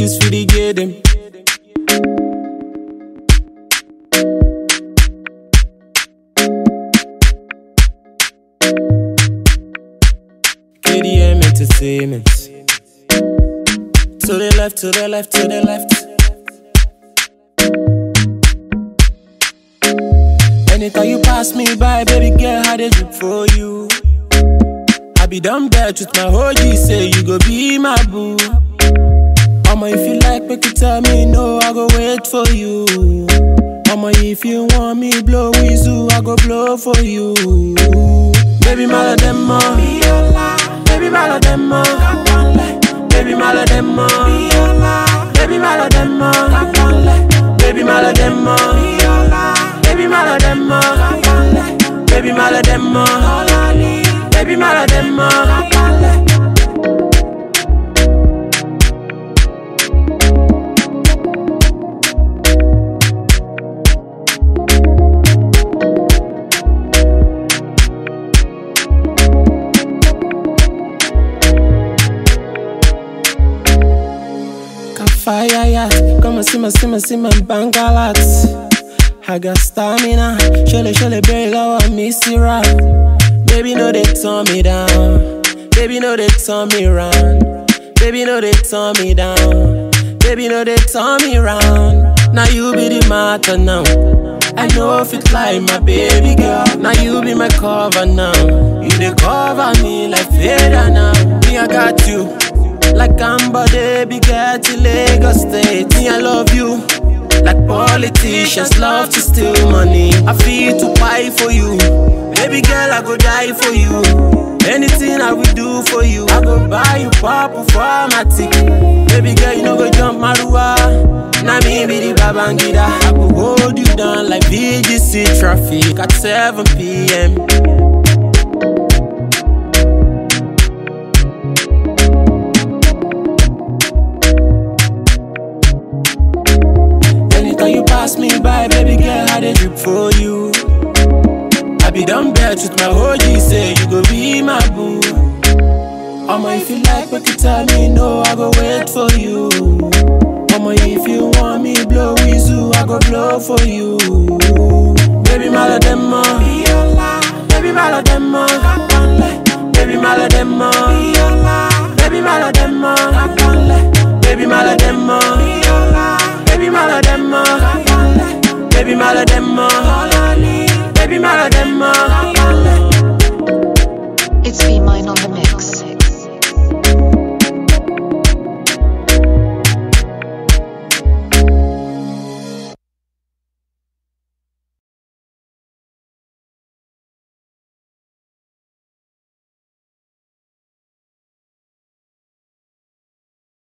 use for the get them. KDM Entertainment. To the left, to the left, to the left. Anytime you pass me by, baby girl, how they drip for you. I be done bad with my OG, say you go be my boo. Mama, if you like, make you tell me no, I go wait for you. Mama, if you want me blow whistle, I go blow for you. Baby, my them Baby, my them Baby, my them Baby, my them Baby, my them Baby, my them Baby, my them Baby, my them Fire yacht, come and see my, see my, see my bangalat. I got stamina, surely, surely, baby, love I miss you rap. Baby, no, they turn me down. Baby, no, they turn me round. Baby, no, they turn me down. Baby, no, they turn me round. Now you be the matter now. I know if it like my baby girl. Now you be my cover now. You they cover me like feather now. Me, I got you. Like Amber, baby, get to Lagos State. Me, I love you. Like politicians love to steal money. I feel to buy for you. Baby girl, I go die for you. Anything I will do for you. I go buy you purple for my ticket. Baby girl, you know go jump Marua. Now me be the Babangida. I go hold you down like VGC traffic at 7 p.m. Anytime you pass me by, baby girl, how they drip for you. I be done bad with my OG, say you go be my boo. Mama, if you like, make you tell me no, I go wait for you. Mama, if you want me blow whistle, I go blow for you. Baby, my them Baby, my them Baby, my them Baby, my them